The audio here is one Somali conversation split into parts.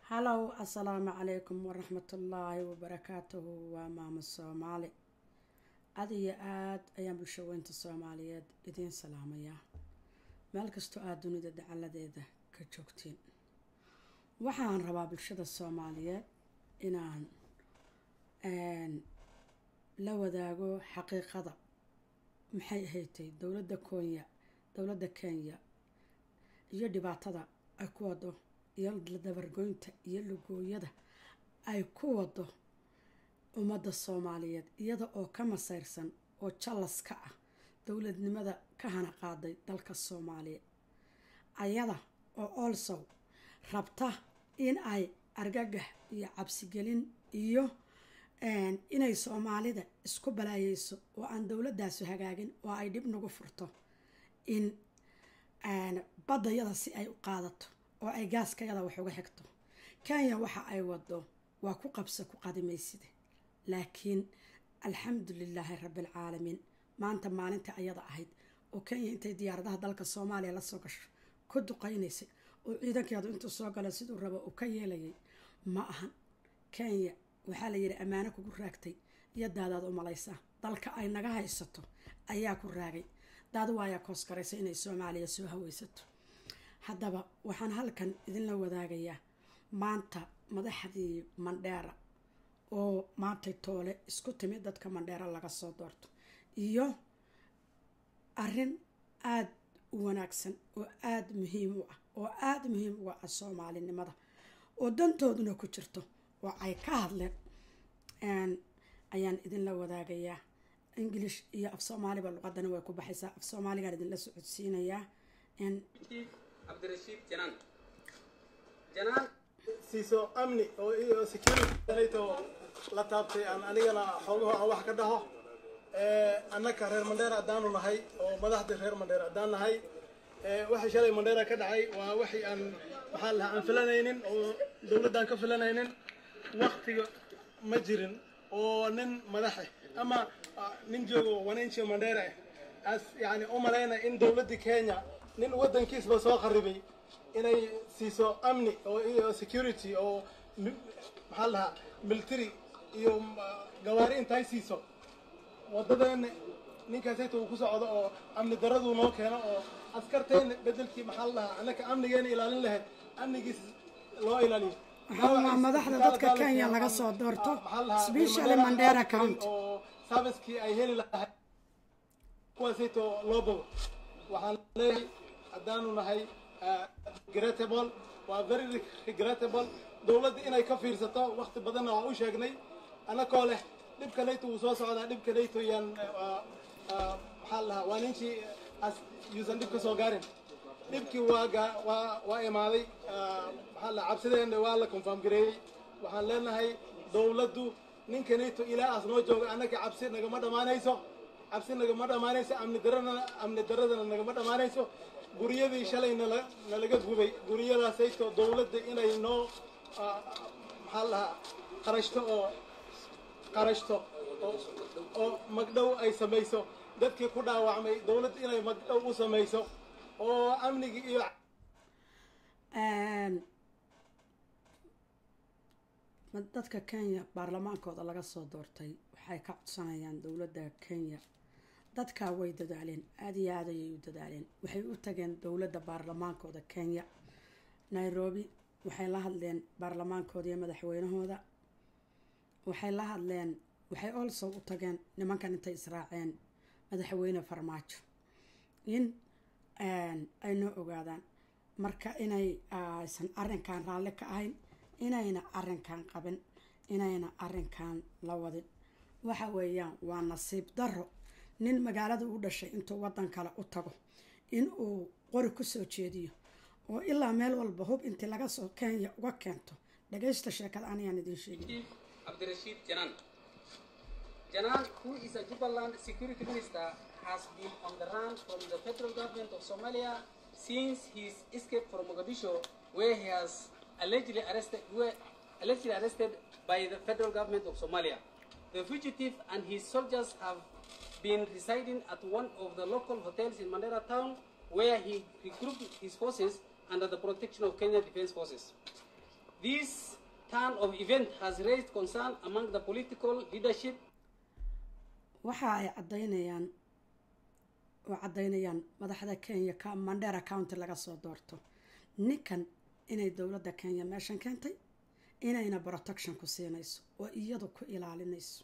halow assalaamu calaykum waraxmatullaahi wabarakaatuhu waa maamo soomaali aad iyo aad ayaan bulshaweynta soomaaliyeed idiin salaamayaa meel kastoo aad dunida dacaladeeda ka joogtiin waxaan rabaa bulshada soomaaliyeed inaan la wadaago xaqiiqada maxay ahaydtay dowladda koonya dowladda kenya iyo dhibaatada ay ku wado iyo dabargoynta iyo lugooyada ay ku wado ummadda soomaaliyeed iyada oo ka masayrsan oo jallas ka ah dowladnimada ka hana qaaday dalka soomaaliya ayada oo also rabta in ay argagax iyo cabsigelin iyo inay soomaalida isku balaayeyso oo aan dowladaasu hagaagin oo ay dhib nagu furto in baddayada si ay u qaadato oo ay gaaskayada wax uga xigto kenya waxa ay wado waa ku qabsa ku qadimaysida laakiin alxamdu lilaahi rabbialcaalamiin maanta maalinta ayada ahayd oo kenya intay diyaaradaha dalka soomaaliya lasoo gasho ku duqaynaysay oo ciidankeedu intuu soo gala siduu rabo uu ka yeelayay ma ahan kenya waxaa la yidhi ammaano kugu raagtay iyo daadaad u malaysaa dalka ay naga haysato ayaa ku raagay daad waayaa kooskaraysa inay soomaaliya soo haweysato haddaba waxaan halkan idinla wadaagayaa maanta madaxdii mandheera oo maantay toole isku timid dadka mandheera laga soo doorto iyo arrin aada u wanaagsan oo aada muhiim u ah oo aada muhiim uga ah soomaalinimada oo dantooduna ku jirto oo ay ka hadleen ayaan idinla wadaagayaa ingilish iyo af soomaaliba luqadana way ku baxaysaa af soomaaligaan idinla socodsiinayaa cabdirashiid janaan janaan siiso amni oo iyo security la taabtay aan anigana xoogaho aan wax ka dhaho annaka reer mandheera haddaanu nahay oo madaxda reer mandheera haddaan nahay waxay shalay mandheera ka dhacay waa waxay aan maxaa lahaa aan filanaynin oo dowladdaan ka filanaynin waktiga ma jirin oo nin madaxe ama nin joogo wananchi mandheera ah as yani u malayna in dowladda kenya nin waddankiisba soo qaribay inay siiso amni oo iyo security oo maxaa lahaa military iyo gawaari intay siiso waddadeena ninkaasayta uu ku socdo oo amni daraduu noo keeno oo askarteena bedelkii maxaa la dhahaa annaka amnigeena ilaalin lahayd amnigiis loo ilaaliyo waxaa madaxda dadka kenya laga soo doorto specially mandera county oo servicekii ay heli lahayd kuwaasayto loo bogo waxaan leeyahay haddaanu nahay regrettable waa very regrettable dowladda inay ka fiirsato wakti badanna waa u sheegnay annakoo leh dhibka nayto wuu soo socdaa dhibka nayto yaan maxaa lahaa waa ninkii yuusan dhib ka soo gaarin dhibkii waa waa waa imaaday maxaa lahaa cabsideena waa la confirm gareeyey waxaan leenahay dowladdu ninka nayto ilaa aas noo jooga annaka cabsi nagama dhammaanayso cabsi nagama dhammaanayso amni daradana amni daradana nagama dhammaanayso guryadii shalay nala nalaga gubay guryadaasayto dowladda inay noo maxaa lahaa qarashto oo qarashto oo magdhow ay samayso dadkii ku dhaawacmay dowladda inay magdhow u samayso oo amnigii iyo dadka kenya baarlamaankooda laga soo doortay waxay ka codsanayaan dowladda kenya dadkaa way dadaaleen aada iyo aad ayay u dadaaleen waxay u tageen dowladda baarlamaankooda kenya nairobi waxay la hadleen baarlamaankooda iyo madaxweynahooda waxay la hadleen waxay also u tageen nimankan intay israaceen madaxweyne farmaajo in ay noo ogaadaan marka inay aysan arrinkan raalli ka ahayn inayna arrinkan qabin inayna arrinkan la wadin waxa weeyaan waa nasiib darro nin magaalada u dhashay intuu waddan kale u tago in uu qori kusoo jeediyo oo ilaa meel walba hub intii laga soo kenya uga keento dhagaysta sheekada anayaan idiin sheegin cabdirashiid janaan janaan who is a jubaland security minister has been on the run from the federal government of somalia since his escape from mogadishu where he has allegedly arrested were allegedly arrested by the federal government of somalia the fugitive and his soldiers have been residing at one of the local hotels in Mandera town where he regrouped his forces under the protection of Kenya Defense Forces. This turn of event has raised concern among the political leadership waxa ay caddaynayaan oo caddaynayaan madaxda kenya ka mandera county laga soo doorto ninkan inay dowladda kenya meeshan keentay inayna protection ku siinayso oo iyadu ku ilaalinayso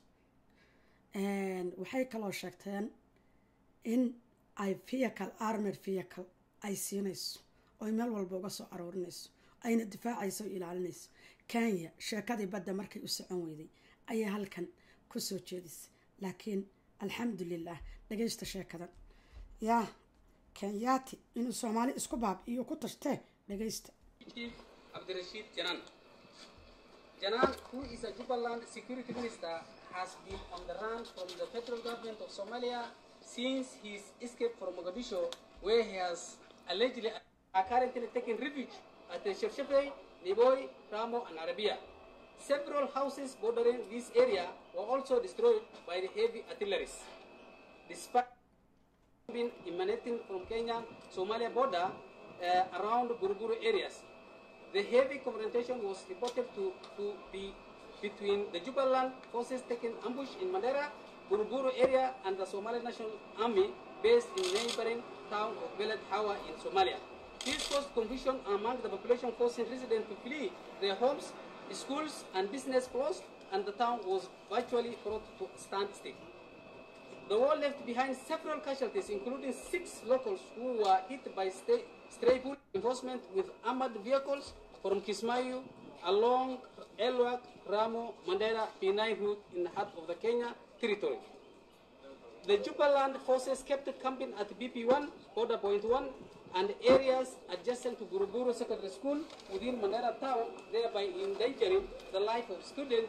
waxay kaloo sheegteen in ay vehicle armored vehicle ay siinayso oy meel walba uga soo aroorinayso ayna difaacayso o ilaalinayso kenya sheekadii badda markay u socon weyday ayay halkan kusoo jeedisay laakiin alxamdulilah dhagaysta sheekadan yaa kenyaati inuu soomaali isku baab iyo ku tashtee dhagaysta Chief Abdirashid Janan. Janan, who is a Jubaland security minister, has been on the run from the federal government of Somalia since his escape from Mogadishu, where he has allegedly are currently taking refuge at the Shefshefe, Niboy, Ramo, and Arabia. Several houses bordering this area were also destroyed by the heavy artillery. Despite been emanating from Kenya Somalia border uh, around Buruguru areas. The heavy confrontation was reported to, to be between the Jubaland forces taking ambush in Mandera, Buruguru area, and the Somali National Army based in neighboring town of Beled Hawa in Somalia. This caused confusion among the population, forcing residents to flee their homes, schools, and business closed, and the town was virtually brought to a standstill. The war left behind several casualties, including six locals who were hit by stray, stray bullet enforcement with armored vehicles from Kismayu along Elwak, Ramo, Mandera, P9 route in the heart of the Kenya territory. The Jubaland forces kept camping at BP1, border point 1, and areas adjacent to Guruguru Secondary School within Mandera town, thereby endangering the life of students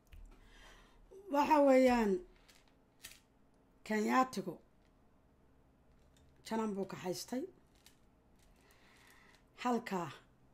waxa weeyaan kenyaatigu janan buu ka haystay halkaa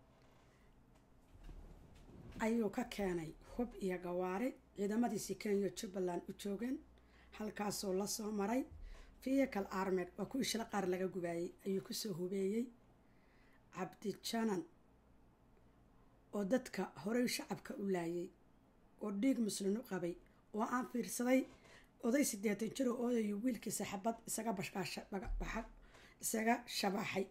ayuu ka keenay hub iyo gawaari ciidamadiisii kenya jubbaland u joogeen halkaasoo lasoo maray vehicle armed waa kuwii shila qaar laga gubaayey ayuu kusoo hubeeyey cabdijanan oo dadka horey shacabka u laayay oo dhiig muslin u qabay oo aan fiirsaday oday siddeetan jir oo oodayo wiilkiisa xabad isaga bashkaasha baxa isaga shabaxay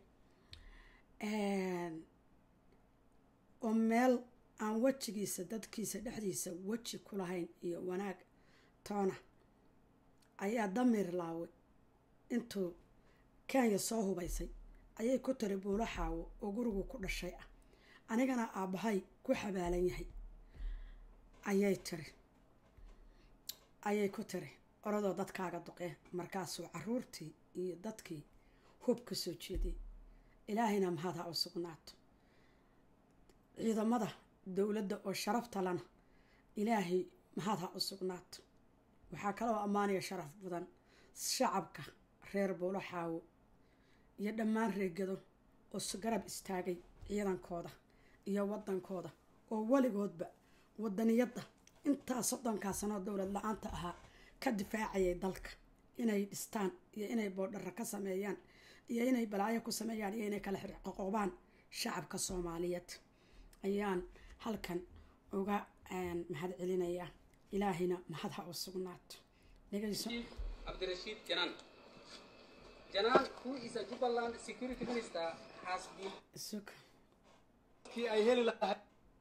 oo meel aan wejigiisa dadkiisa dhexdiisa weji ku lahayn iyo wanaag toona ayaa damiir laawe intuu kenya soo hubaysay ayay ku tiri buulo xaawo oo gurigu ku dhashay ah anigana aabbahay ku xabaalan yahay ayay tiri ayay ku tiri oradoo dadkaaga duqee markaasuu caruurtii iyo dadkii hub ka soo jeediyey ilaahayna mahad ha u sugnaato ciidamada dowladda oo sharafta lana ilaahay mahad ha u sugnaato waxaa kaloo ammaanaya sharaf badan shacabka reer buulo xaawo iyo dhammaan reegado oo garab istaagay ciidankooda iyo wadankooda oo weligoodba wadaniyadda intaa soddonkaa sanoo dowlad la-aanta ahaa ka difaacayay dalka inay dhistaan iyo inay boodhara ka sameeyaan iyo inay balaayo ku sameeyaan iyo inay kala xirqoqoobaan shacabka soomaaliyeed ayaan halkan uga mahad celinayaa ilaahayna mahad ha u sugnaato dhegeyso Chief Abdirashid Janan. Janan, who is a Jubaland security minister, has been isug kii ay heli lahay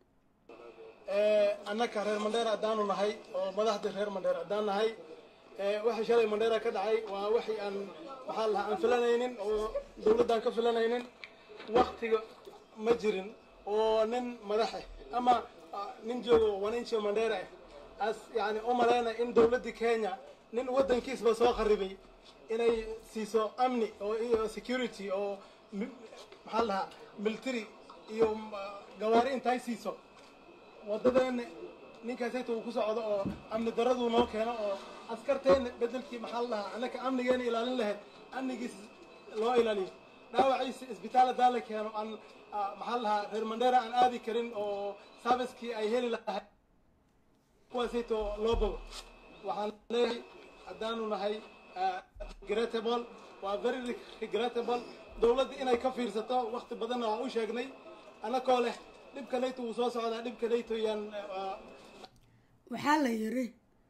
annaka reer mandheera haddaanu nahay oo madaxdii reer mandheera haddaan nahay waxay shalay mandheera ka dhacay waa waxay aan maxaa la dhahaa aan filanaynin oo dowladdan ka filanaynin waktiga ma jirin oo nin madaxe ama ah, nin joogo wananchi mandheera ah as yani u maleyna in dowladdii kenya nin waddankiisba soo kharibay inay siiso amni oo iyo security oo mi- maxaa la dhahaa military iyo ah, gawaari intay siiso wadadeena ninkaasayta uu ku socdo oo amni daraduu noo keeno oo askarteena bedelkii maxaa la dhahaa annaka amnigeena ilaalin lahayd amnigiis loo ilaaliyo dhaawaciisa isbitaal hadaa la keeno aan ah, maxaa la dhahaa reer mandheera aan aadi karin oo servicekii ay heli lahayd kuwaasayto loo bogo waxaan leeyahay haddaanu nahay ah, regrettable waa very regrettable dowladda inay ka fiirsato waqti badanna waan u sheegnay annakoo leh dhibkanayto wuu soo socdaa dhibkanayto yaan waxaa la yiri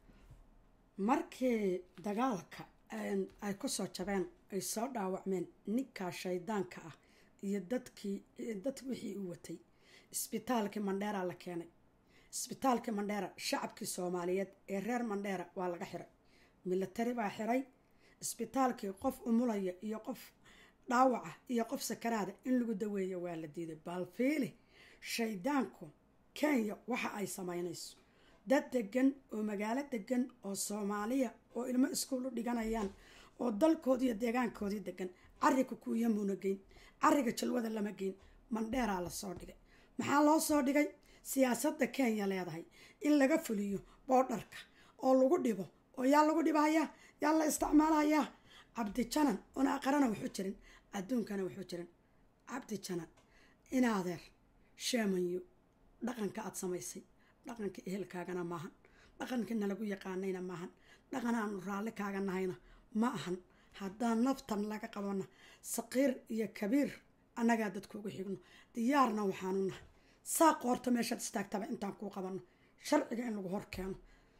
markii dagaalka ay kusoo jabeen ay soo dhaawacmeen ninkaa shaydaanka ah iyo dadkii dad wixii u watay isbitaalkii mandheera la keenay isbitaalkii mandheera shacabkii soomaaliyeed ee reer mandheera waa laga xiray milatari baa xiray isbitaalkii qof umulaya iyo qof dhaawaca iyo qof sakaraada in lagu daweeyo waa la diiday baalfiili shaydaanku kenya waxa ay sameynayso dad degan oo magaalo degan oo soomaaliya oo ilmo iskuul u dhiganayaan oo dalkoodii iyo deegaankoodii degan cariga kuuyamuuna geyn cariga jalwada lama geyn mandheeraa lasoo dhigay maxaa loo soo dhigay siyaasadda kenya leedahay in laga fuliyo boodharka oo lagu dhibo oo yaa lagu dhibahayaa yaa la isticmaalahayaa cabdi janan una aqarana wuxuu jirin adduunkana wuxuu jirin cabdi janan inaadeer sheemanyo dhaqanka aada samaysay dhaqanka ehelkaagana maahan dhaqankii nalagu yaqaanayna maahan dhaqan aanu raalli kaaga nahayna ma ahan haddaan naftan laga qabana saqiir iyo kabiir annagaa dadkuugu xigno diyaarna waxaanu nahay saa qoorta meeshaad istaagtaba intaan kuu qabano sharciga in lagu hor keeno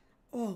oo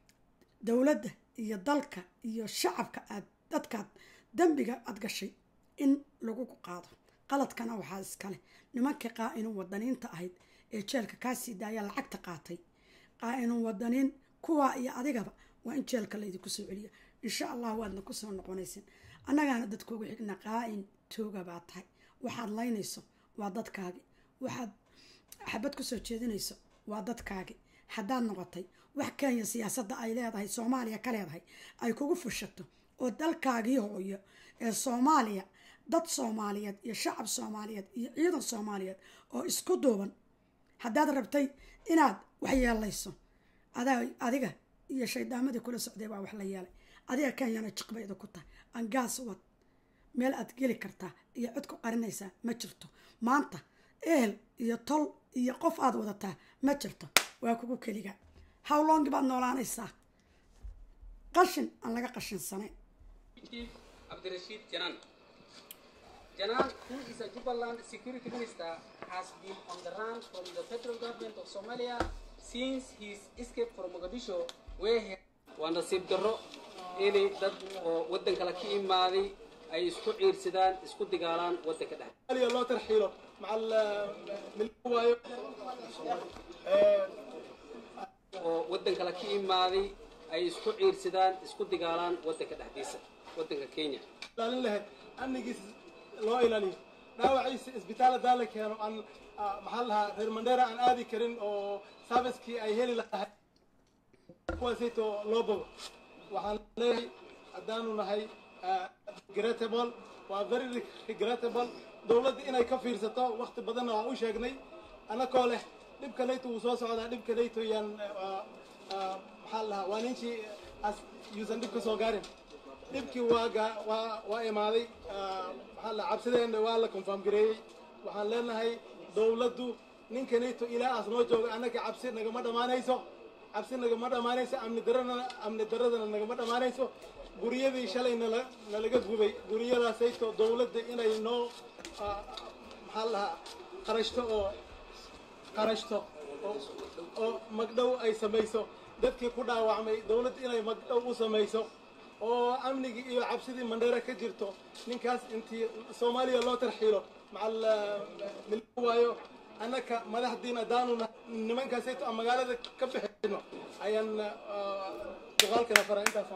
dowladda iyo dalka iyo shacabka aad dadkaad dembiga aada gashay in lagu qaado qaladkana waxaa iskale nimankii qaa-inu wadaniinta ahayd ee jeelka kaasii daaya lacagta qaatay qaa-inu wadaniin kuwaa iyo adigaba waa in jeelka laydinku soo celiya insha allah waadna kusoo noqonaysin annagaana dadkuugu xigna qaa-in tooga baa tahay waxaad laynayso waa dadkaagi waxaad xabad kusoo jeedinayso waa dadkaagi haddaad noqotay wax kenya siyaasadda ay leedahay soomaaliya ka leedahay ay kugu fushato oo dalkaagii hooyo ee soomaaliya dad soomaaliyeed iyo shacab soomaaliyeed iyo ciidan soomaaliyeed oo isku duuban haddaad rabtay inaad wax yeelayso adiga iyo shaydaamadii kula socday baa wax la yeelay adiga kenyana jiqbayda ku tahay angaas wad meel aad geli kartaa iyo cod ku qarinaysaa ma jirto maanta ehel iyo tol iyo qof aad wadataa ma jirto waa kugu keliga howlongi baad noolaanaysaa qashin aan laga qashinsanayn Chief Abdirashid Janan. Janan, who is a Jubaland security minister, has been on the run from the federal government of Somalia since his escape from Mogadishu, where he waa nasiib darro inay dad oo waddan kale ka imaaday ay isku ciirsadaan isku digaalaan waddanka dhex aliya loo tarxiilo macal milku waayo oo waddan kale ka imaaday ay isku ciirsadaan isku digaalaan waddanka dhexdiisa waddanka kenya ilaalin lahayd amnigiisa loo ilaaliyo dhaawaciisa isbitaal hadaa la keeno aan maxaa lahaa reer mandheera aan aadi karin oo servicekii ay heli lahay kuwaasayto loo bogo waxaan leeyahay haddaanu nahay regrettable waa very regrettable dowladda inay ka fiirsato wakti badanna waan u sheegnay annakoo leh dhibkanayto wuu soo socdaa dhibkanayto yaan maxaa lahaa waa ninkii yuusan dhib ka soo gaarin dhibkii waa gaa waa waa imaaday maxaa la cabsideenna waa la confirm gareeyey waxaan leenahay dowladdu ninkanayto ilaa aas noo jooga annaga cabsi nagama dhammaanayso cabsi nagama dhammaanayso amni darana amni daradana nagama dhammaanayso guryadii shalay nala nalaga gubay guryadaasayto dowladda inay noo maxaa lahaa qarashto oo qarashto oo magdhow ay samayso dadkii ku dhaawacmay dowladda inay magdhow u samayso oo amnigii iyo cabsidii mandheera ka jirto ninkaas intii soomaaliya loo tarxiilo macal milku waayo annaka madaxdiina haddaanu nimankaasayto aan magaalada ka bixino ayaan duqaalkana fara intaas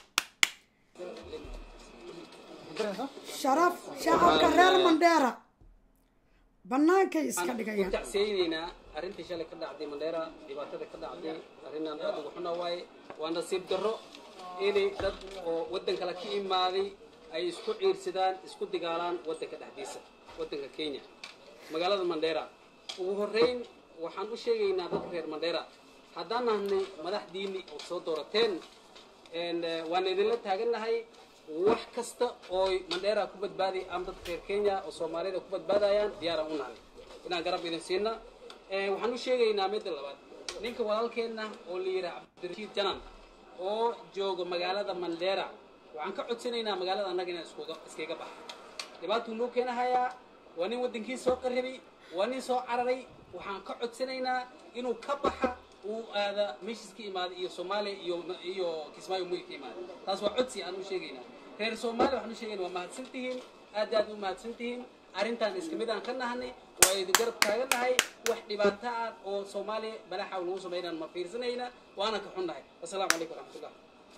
sharaf shacabka reer mandheera bannaankay iska u dhigayaan tacsiyeynaynaa arrintii shalay ka dhacday mandheera dhibaatada ka dhacday arrinaan aad ugu xuna waaye waa nasiib darro inay dad oo waddan kale ka imaaday ay isku ciirsadaan isku digaalaan waddanka dhexdiisa waddanka kenya magaalada mandheera ugu horreyn waxaan u sheegaynaa dadka reer mandheera haddaan nahnay madaxdiinni oo soo doorateen een, eh, waan idinla taagannahay wax kasta oo mandheera ku badbaaday ama dadka reer kenya oo soomaalida ku badbaadayaan diyaaraan u nahay inaan garab idin siina Eh, waxaan u sheegaynaa midda labaad ninka walaalkeenna oo la yidhaha cabdirashiid janan oo jooga magaalada mandheera waxaan ka codsanaynaa magaalada annaga inaan iskuga iskaga baxo dhibaatuu noo keenahayaa waa nin waddankiisa soo qarribay waa nin soo cararay waxaan ka codsanaynaa inuu ka baxa uu aada meeshiis ka imaaday iyo soomaaliya iyo iyo kismaayo muy ka imaaday taas waa codsi aan u sheegaynaa reer soomaaliya waxaan u sheegayna waa mahadsan tihiin aad aad u mahadsan tihiin arrintaan iska mid aan ka nahanay waa idin garab taagan nahay wax dhibaato ah oo soomaaliya balaxa lagu samaynaan ma fiirsanayna waana ka xun nahay assalaamu calaykum waraxmatullah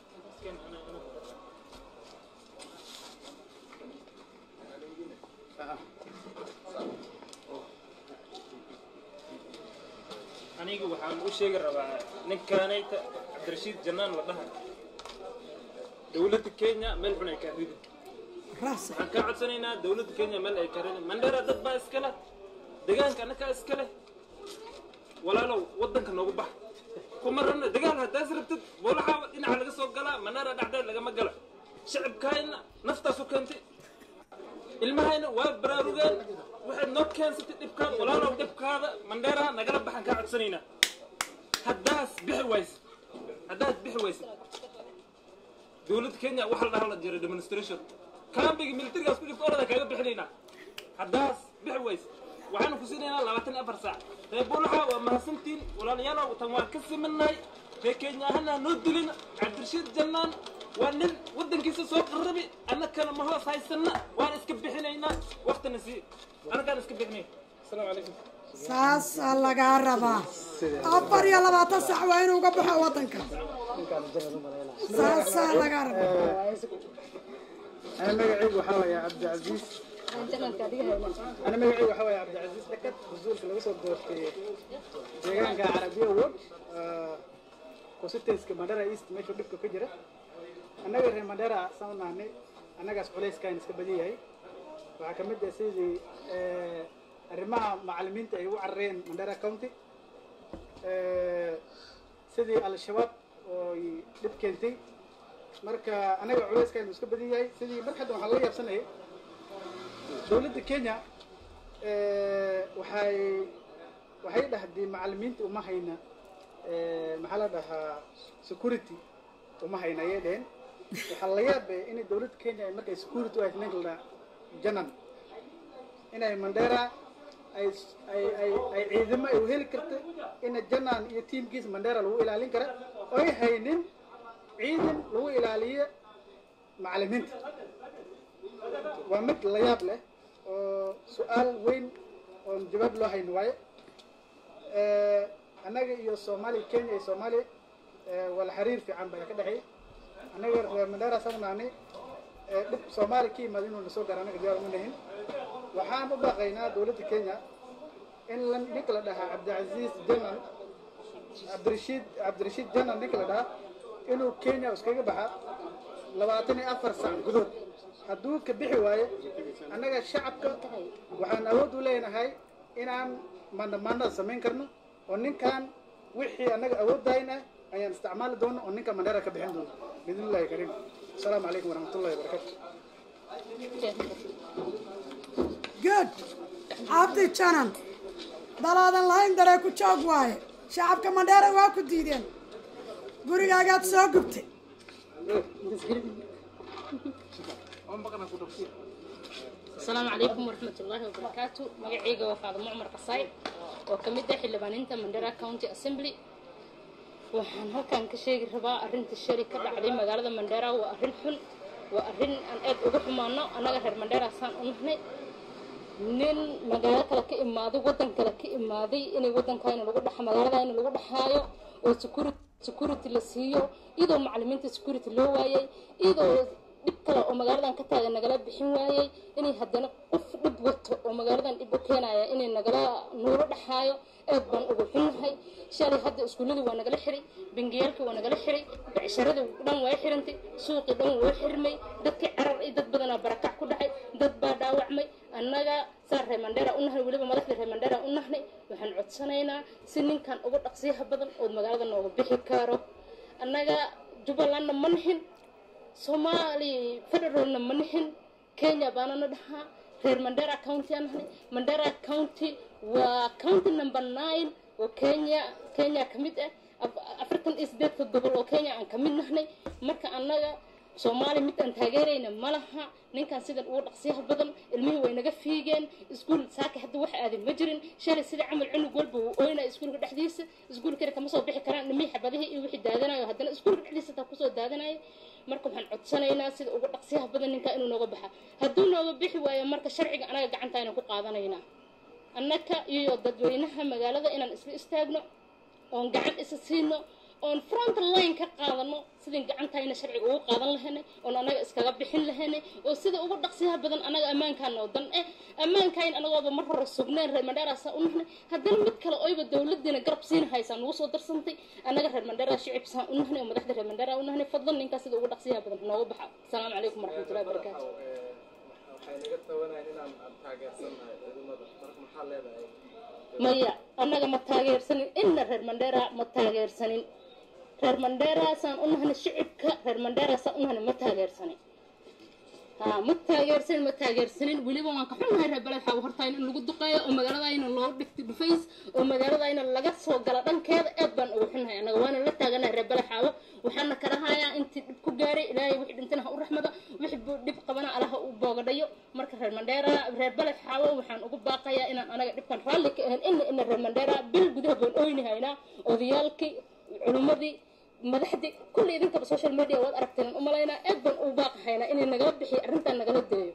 anigu waxaan u sheegi rabaa ninkaanayta cabdirashiid jannaan la dhaha dowladda kenya meel xun ay kaa ridi raasa waxaan kaa codsanaynaa dowladda kenya meel ay kaa ridi mandheera dad baa iska leh deegaanka annagaa iska leh walaalow waddanka noogu bax kuma rabna dagaal haddaas rabtid boolaxaa dhinaca laga soo galaa mandheera dhacdeed lagama gala shacibkaayna naftaasu keentay ilmahayna waa baraarugeen waxaad noo keensatay dhibkaan walaalow dhibkaada mandheeraha nagala baxan kaa codsanaynaa haddaas bixi wayse haddaad bixi wayse dowladda kenya waxa la dhaha la jiray demonstration kaambiga militarigaas ku jirta olada kaaga bixinaynaa haddaas bixi wayse waxaanu ku siinaynaa labaatan iyo afar saac reer buulaxa waa mahadsantiin walaalayaalow tan waan ka simannahay reer kenya ahana noo dilin cabdirashiid jannaan waa nin waddankiisa soo qarabi annakana ma hoos haysanna waan iska bixinaynaa waktana sii annagaan iska bixinay asalaamu calaykum saasaa lagaa rabaa afar iyo labaatan sac waa inuu uga baxo waddanka saasaa lagaa rabaa أنا مجاعي وحاوي يا عبد العزيز أنا مجاعي وحاوي يا عبد العزيز لكت بزول كلا وصل دور في ديجان كعربية وود كوستيس كمدارا إيست ماشي بيك كجرة أنا غير مدارا سامنا هني أنا جالس بوليس كاين سكبدي هاي وحكمت سيدي arrimaha macallimiinta ay u carareen mandara county sidii al-shabaab oo ay dhib keentay marka anaga culayska inuu iska badan yahay sidii mar hadda waxaan la yaabsanayay dowladda kenya waxay waxay dhahday macallimiinta uma hayna maxaa la dhahaa security uma hayna ayay dheheen waxaa la yaabay inay dowladda kenya ay markay security u haysa ninka la dhaha janan inay mandera ay ay ay ay ciidamo ay u heli karta ina janan iyo tiimkiisa mandera lagu ilaalin kara oy haynin ciidan lagu ilaaliyo macallimiinta waa mid la yaab leh oo su-aal weyn oon jawaab loo hayn waaye annaga iyo soomaaliya kenya iyo soomaaliya wala xiriir fiican baa ka dhexeey annaga reer mandera sagnaani dhib soomaaliya ka yimaada inuu nasoo gaara annaga diyaar uma nahin waxaan u baqaynaa dowladda kenya in la ninka la dhahaa cabdicasiis janan cabdirashiid cabdirashiid janan ninka la dhahaa inuu kenya iskaga baxa labaatan iyo afar sac gudood hadduu ka bixi waayo annaga shacabka waxaan awood u leenahay inaan mandamaanada samayn karno oo ninkan wixii annaga awooddayn ah ayaan isticmaali doono oo ninka mandheera ka bixin doono biidnillahi kariim asalaamu calaykum waraxmatullahi wabarakaatu good cabdi janan dalaadan lahayn daree ku joog waaye shacabka mandheera waa ku diideen gurigaagaad soo gubtay السلام عليكم ورحمة الله وبركاته مقعيقة وفاضل معمر قصاي وكمدة حلبانينتا مندرا كاونتي اسمبلي waxaan halkan ka sheegi rabaa arrinta shari ka dhacday magaalada mandheera waa arrin xun waa arrin aan aad uga xumaano annaga reer mandheera saan u nahnay nin magaalo kale ka imaaday waddan kale ka imaaday inay waddankayna lagu dhex magaaladayna lagu dhexaayo oo security security la siiyo iyadoo macallimiinta security loo waayay iyadoo dhib kale oo magaaladan ka taagan nagala bixin waayay inay haddana qof dhib wato oo magaaladan dhib u keenaya inay nagala nuulo dhexaayo aad baan ugu xunnahay shalay hadda iskuulladii waa nagala xiray bangiyaalkii waa nagala xiray becsharadii dhan waa xirantay suuqii dhan waa xirmay dadkii carar iyo dad badanaa barakac ku dhacay dad baa dhaawacmay annaga saa reer mandheera u nahnay weliba madaxda reer mandheera u nahnay waxaan codsanaynaa si ninkan uga dhaqsiyaha badan ood magaalada nooga bixi karo annaga jubbalandna ma nihin soomaali federalna ma nihin kenya baanana dhahaa reer mandera county aan nahnay mandera county waa county number nine oo kenya kenya ka mid ah afartan iyo sideedka gobol oo kenya aan ka mid nahnay marka annaga soomaali midaan taageerayna ma laha ninkan sidan ugu dhaqsiyaha badan ilmihii way naga fiigeen iskuul saaki hadda wax aaday ma jirin shalay sida camal cunug walba wuu ooynaya iskuulka dhexdiisa iskuulkana kama soo bixi karaan ilmihii xabadihii iyo wixii daadanayo haddana iskuulka dhexdiisa taa kusoo daadanaya marka waxaan codsanaynaa sida ugu dhaqsiyaha badan ninkaa inuu nooga baxa hadduu nooga bixi waayo marka sharciga anaga gacanta aynu ku qaadanaynaa annaka iyo dadweynaha magaalada inaan isla istaagno oon gacan isa siino oon front line ka qaadano sidin gacantayna sharciga ugu qaadan lahaynay oon anaga iskaga bixin lahaynay oo sida ugu dhaqsiyaha badan anaga ammaankaana oo dan eh ammaankayn anagooba mar hore sugneen reer mandheeraasaa u nahnay haddana mid kale oyba dowladiina garab siina haysaa nagu soo darsantay annaga reer mandheeraa shicibsaan u nahnay oo madaxda reer mandheeraa u nahnay fadlan ninkaas sida ugu dhaqsiyaha badan nooga baxa asalaamu calaykum waraxmatullahi wabarakaatu waxay naga tabanayaan inaan taageersanahay ciidamada marka maxaa leedahay maya annaga ma taageersanin inna reer mandheera ma taageersanin reer mandheeraasaan u nahnay shicibka reer mandheeraasaan u nahnay ma taageersanin ha ma taageersanin ma taageersanin weliba waan ka xunnahay reer beled xaw hortaan in lagu duqeeyo oo magaaladayna loo dhigto dhufays oo magaaladayna laga soo gala dhankeeda aad baan ugu xunnahay annaga waana la taaganahay reer beled xaawo waxaana kala hayaa intii dhib ku gaaray ilaahay wixii dhintana ha u raxmado wixii buu dhib qabana allaha u boogadhayo marka reer mandheera reer beled xaawo waxaan ugu baaqayaa inaan anaga dhibkan raalli ka ahayn ina ina reer mandheera bil gudaha baan oyni haynaa odayaalkii culimmadii madaxdii kulli idinkaba social media waad aragteen u malaynaa aad baan ugu baaqahaynaa inay nagala bixiyo arrintan nagala dayo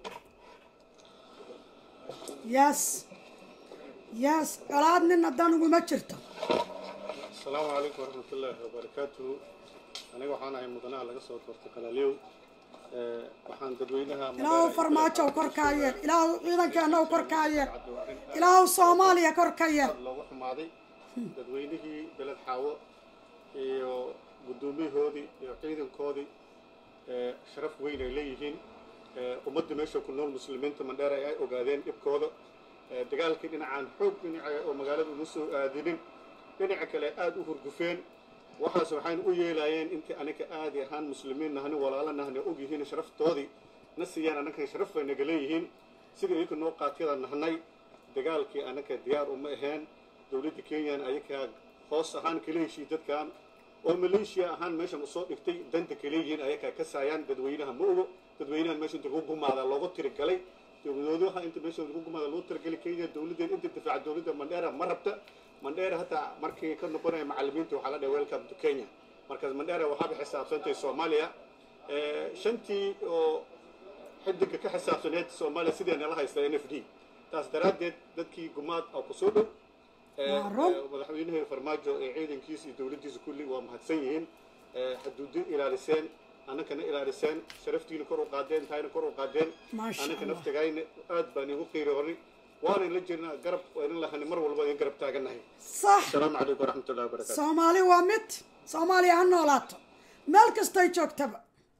yes yes colaad nin haddaan uguma jirto asalaamu calaykum waraxmatullaahi wabarakaatuhu aniga waxaan ahay mudanaha laga soo doortay kalaalyow Eh, waxaan dadweynaha ilaahu farmaajo korkaa yeel ilaahu ciidankeena u korkaa yeel ilaahu soomaaliya kor ka yeel loogu xumaaday dadweynihii beled xaawo iyo guddoomiyahoodii iyo ciidankoodii eh, sharaf weyn ay leeyihiin Eh, ummadda meesha ku nool muslimiinta mandheera ay ogaadeen dhibkooda Eh, dagaalkii dhinacaan xoog dhinaca oo magaalada uma soo aadinin dhinaca kale aada u hurgufeen waxaas waxaynu u yeelayeen intii anaga aadi ahaan muslimiin nahni walaalo nahni og yihiin sharaftoodii na siiyaan anaga sharaf bay naga leeyihiin sida idinka noo qaatiyada nahnay dagaalkii anaga diyaar uma aheen dowladda kenyan ayagaa hoos ahaan kala heshii dadkan oo maleeshiya ahaan meeshan usoo dhigtay danta kaleeyihiin ayagaa ka saayaan dadweynaha ma ogo dadweynahan meesha inta lagu gumaada loogu tirigalay dowladoodaha inta meesha lagu gumaada loo tirigalay kenya dowladeen inta difaaca dowladda mandheera ma rabta mandheera hataa markii ka noqonaya macalimiinta waxaa la dhahay welcome to kenya markaas mandheera waxaaba xisaabsantay soomaaliya Eh, shantii oo xidiga ka xisaabsaneed soomaaliya sideena la haysta n f d taas daraaddeed dadkii gumaad oo kusoo dhow Eh, Waa run. eh, madaxweynihii farmaajo ee ciidankiisa iyo dowladdiisa kulli waa mahadsan yihiin Eh, xuduudin ilaaliseen annakana ilaaliseen sharaftiina kor u qaadeen tahayna kor u qaadeen Maasha annaka Allah. naftagayna aad baan igu qiiroonay waanan la jirnaa garab waanan lahani mar walba in garab taagannahay sax asalaamu calaykum waraxmatullahi wabarakaatu soomaali waa mid soomaaliya ha noolaato meel kastay joogtaba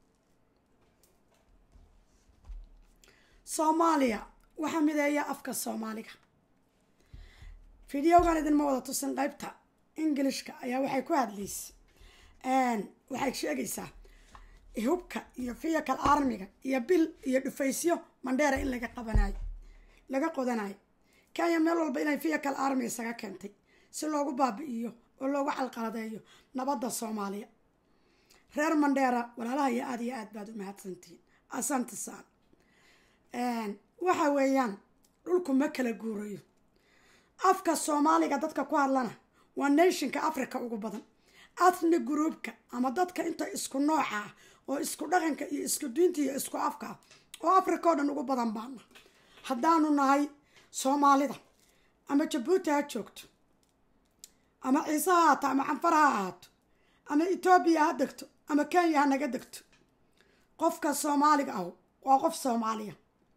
soomaaliya waxaa mideeya afka soomaaliga fideogan idinma wada tusin qaybta ingilishka ayaa waxay ku hadlaysay waxay sheegaysaa hubka iyo fiyakal armiga iyo bil iyo dhufaysyo mandheera in laga qabanayo laga qodanayo kenya meel walba inay fiyakal armi isaga keentay si loogu baabi'iyo oo loogu calqaladeeyo nabadda soomaaliya reer mandheera walaalaha iyo aada iyo aad baad u mahadsantihiin asantisaan waxa weeyaan dhulku ma kala guurayo afka soomaaliga dadka ku hadlana waa nationka africa ugu badan athni groupka ama dadka inta isku nooca ah oo isku dhaqanka iyo isku diinta iyo isku afka ah oo africa oo dhan ugu badan baana haddaanu nahay soomaalida ama jabuuti ha joogto ama ciise ha haato ama canfar ha ahaato ama etoobiya ha degto ama kenya ha naga degto qofka soomaaliga ah waa qof soomaaliya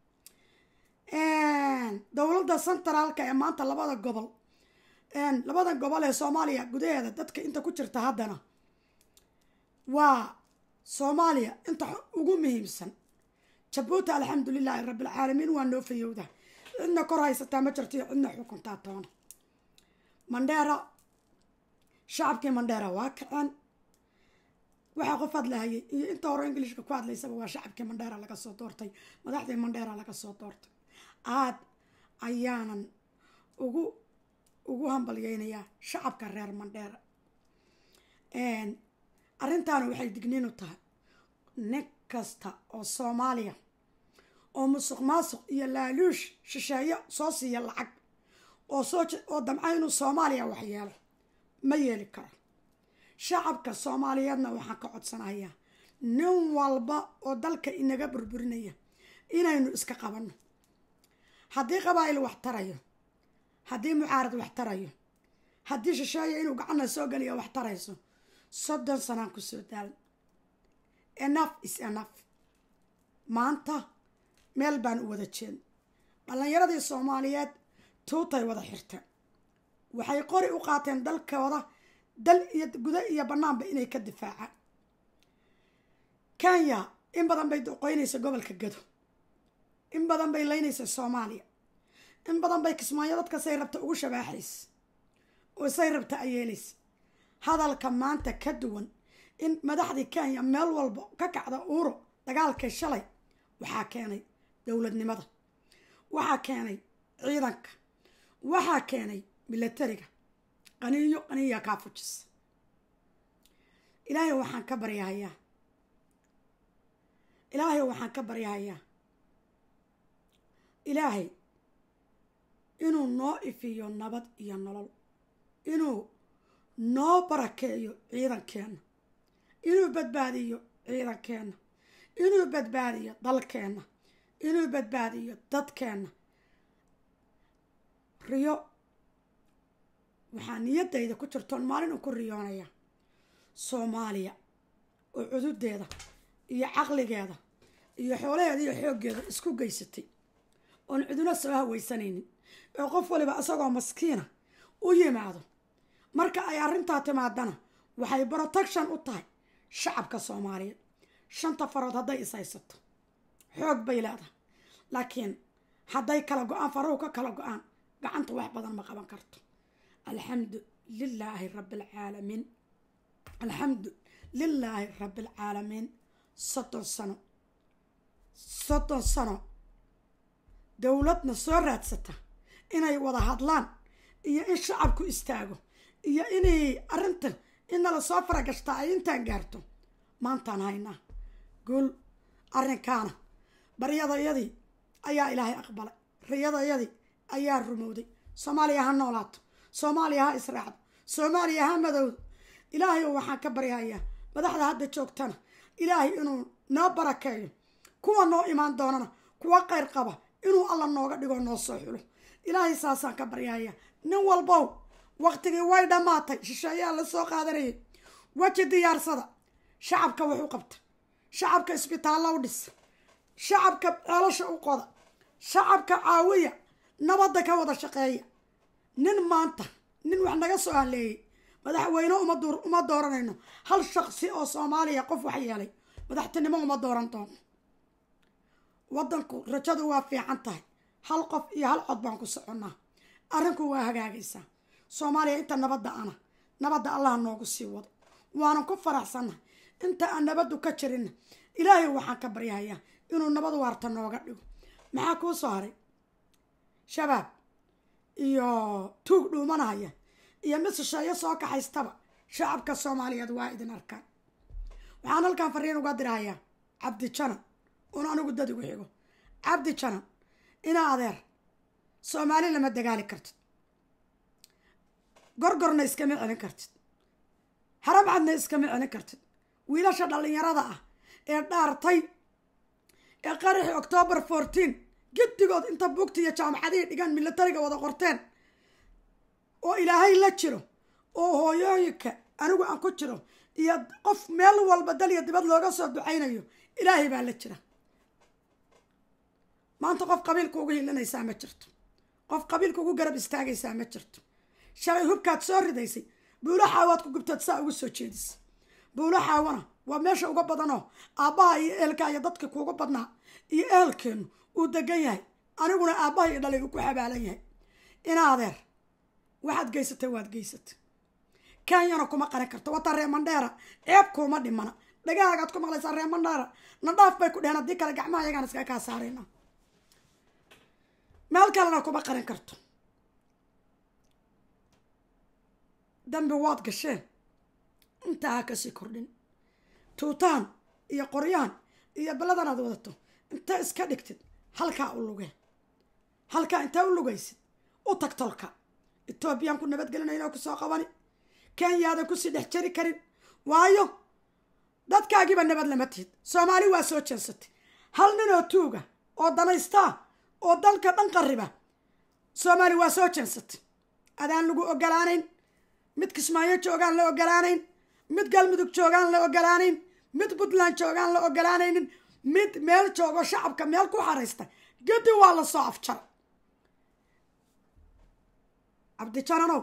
dowladda centraalka ee maanta labada gobol labada gobol ee soomaaliya gudaheeda dadka inta ku jirta haddana waa soomaaliya inta ugu muhiimsan jabuuti alxamdulilaahi rabbilcaalamiin waa noo fayowda cidna kor haysataa ma jirto iyo cidna xukuntaa toona mandheera shacabkii mandheera waa kaceen waxaa qof hadlahayay iyo inta hore ingilishka ku hadlaysaba waa shacabkii mandheera laga soo doortay madaxdii mandheera laga soo doortay aada ayaanan ugu ugu hambalyeynayaa shacabka reer mandheera arrintaana waxay digniin u tahay nin kasta oo soomaaliya oo musuq maasuq iyo laaluush shisheeyo soo siiya lacag oo soo oo damca inuu soomaaliya waxyeelo ma yeeli karo shacabka soomaaliyeedna waxaan ka codsanayaa nin walba oo dalka inaga burburinaya inaynu iska qabanno haddii qabaa'il wax tarayo haddii mucaarad wax tarayo haddii shisheeya inuu gacanna soo geliya wax tarayso soddon sanaan kusoo daal enough is enough maanta meel baan u wada jeedn dhallinyaradii soomaaliyeed tuutay wada xirteen waxay qori u qaateen dalkooda dal iyo gudo iyo bannaanba inay ka difaacaan kenya in badan bay doqoynaysa gobolka gado in badan bay leynaysa soomaaliya in badan bay kismaayo dadka say rabta ugu shabaaxaysa oo say rabta ayeelaysa hadalka maanta ka duwan in madaxdii kenya meel walba ka kacda uuro dagaalkay shalay waxaa keenay dowladnimada waxaa keenay ciidanka waxaa keenay milatariga qaniyo qaniya kaa fujisa ilaahay waxaan ka baryahayaa ilaahay waxaan ka baryahayaa ilaahay inuu noo ifiyo nabad iyo nolol inuu noo barakeeyo ciidankeenna inuu badbaadiyo ciidankeenna inuu badbaadiyo dalkeenna inuu badbaadiyo dadkeenna riyo waxaa niyaddayda ku jirtoon maalin un ku riyoonaya soomaaliya oo cududeeda iyo caqligeeda iyo xoolaheeda iyo xooggeeda isku geysatay oon ciduna soo haweysanaynin oo qof waliba isagoo maskiina u yimaado marka ay arrintaa timaadana waxay protection u tahay shacabka soomaaliyeed shanta farood hadday is haysato xoog bay leedahay laakiin hadday kala go-aan farahu ka kala go-aan gacanta wax badan ma qaban karto alxamdu lilaahi rabbi alcaalamiin alxamdu lilaahi rabbi alcaalamiin soddon sano soddon sano dowladna soo raadsata inay wada hadlaan iyo in shacabku istaago iyo inay arrintan in nala soo faragashtaa ay intaan gaarto maantaan haynaa guul arrinkaana baryadayadii ayaa ilaahay aqbalay riyadayadii ayaa rumowday soomaaliya ha noolaato soomaaliya ha israacdo soomaaliya ha madowdo ilaahay waxaan ka baryahayaa madaxda hadda joogtana ilaahay inuu noo barakeeyo kuwa noo imaan doonana kuwa qayr qaba inuu alla nooga dhigo noo soo xulo ilaahay saasaan ka baryahayaa nin walbow waqtigii way dhammaatay shisheeyaa la soo qaadanayay weji diyaarsada shacabka wax u qabta shacabka isbitaallo u dhisa shacabka ceelasha u qoda shacabka caawiya nabadda ka wada shaqeeya nin maanta nin wax naga soo haleeyey madaxweyne uma dooranayno hal shaqsi oo soomaaliya qof wax yeelay madaxtinimo uma dooran doono wadanku rajadu waa fiican tahay hal qof iyo hal cod baan ku soconnaa arrinku waa hagaagaysaa soomaaliya inta nabadda ana nabadda allaha noogu sii wado waanan ku faraxsannahay inta aan nabaddu ka jirinna ilaahay waxaan ka baryahayaa inuu nabad waarta nooga dhigo maxaa kuu soo haray shabaab iyo tuug dhuumanaya iyo mid shisheeyo soo kaxaystaba shacabka soomaaliyeed waa idin arkaan waxaan halkan fariin uga dirahayaa cabdi janan un anigu dad igu xigo cabdi janan inaa adeer soomaali lama dagaali kartid gorgorna iskama celin kartid harabcadna iskama celin kartid wiilasha dhallinyarada ah ee dhaartay ee qaraxii octoobar fourteen giddigood inta bugti iyo jaamacadihii dhigaan milatariga wada qorteen oo ilaahay la jiro oo hooyooyinka anigu aan ku jiro iyo qof meel walba dal iyo dibad looga soo ducaynayo ilaahay baa la jira maanta qof qabiilka ugu hilinaysaa ma jirto qof qabiilka ugu garab istaagaysaa ma jirto shalay hubkaad soo ridaysay buulo xaawaad ku gubtaad saa ugu soo jeedisa buulo xaawana waa meesha uga badanoo aabbaha iyo ehelka iyo dadka kuuga badnaa iyo ehelkeennu uu degan yahay aniguna aabbaha iyo dhalay uu ku xabaalan yahay ina adeer waxaad geysatay waad geysatay kenyana kuma qarin karto wata reemandheera ceeb kuuma dhimana dhagahaagaad ku maqlaysaa reemandheera nadhaaf bay ku dheheen haddii kale gacmaha ayagaan iskaga kaa saarayna meel kalena kuma qarin karto dambi waad gasheen intaa ha kasii kordhin tuutaan iyo qoryahan iyo balladan aad wadato inta iska dhigtid halkaa u luge halkaa intaa u lugaysid u tag tolka etoobiyaan ku nabadgelinayna kusoo qabani kenyaadan kusii dhex jari karin waayo dadkaagiiba nabad lama tihid soomaali waa soo jeensatay hal nin oo tuuga oo danaystaa oo dalka dhan qariba soomaali waa soo jeensatay adaan lagu ogolaanayn mid kismaayo joogaan la ogolaanayn mid galmudug joogaan la ogolaanayn mid puntland joogaan la ogolaanaynin mid meel joogo shacabka meel ku xaraysta gedi waa la soo afjara cabdijananow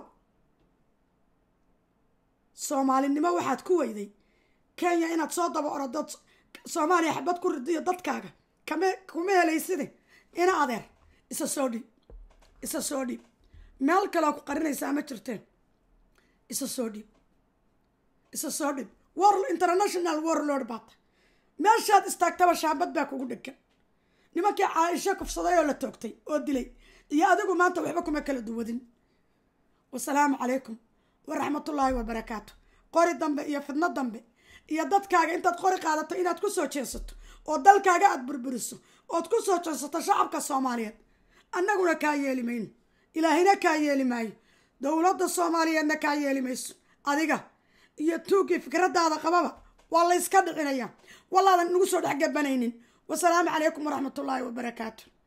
soomaalinimo waxaad ku weyday kenya inaad soo daba orodood soomaaliya xabad ku ridiyo dadkaaga kama kuma helayside ina adeer isa soo dhiib isa soo dhiib meel kaleo ku qarinaysaa ma jirteen isa soo dhiib isa soo dhiib war international warlord baata meeshaad istaagtaba shaambad baa kugu dhegan nimankii caaisho kufsaday oo la toogtay oo dilay iyo adigu maanta waxba kuma kala duwadin wasalaamu calaykum waraxmatullaahi wabarakaatu qori dambe iyo fidno dambe iyo dadkaaga intaad qori qaadato inaad ku soo jeensato oo dalkaaga aada burburiso ood ku soo jeensato shacabka soomaaliyeed annaguna kaa yeeli mayno ilaahina kaa yeeli maayo dowladda soomaaliyeedna kaa yeeli mayso adiga iyo tuugii fikradaada qababa waa la yska dhicinayaa wallaadan nagu soo dhex gabanaynin wasalaamu calaykum waraxmatullaahi wabarakaatu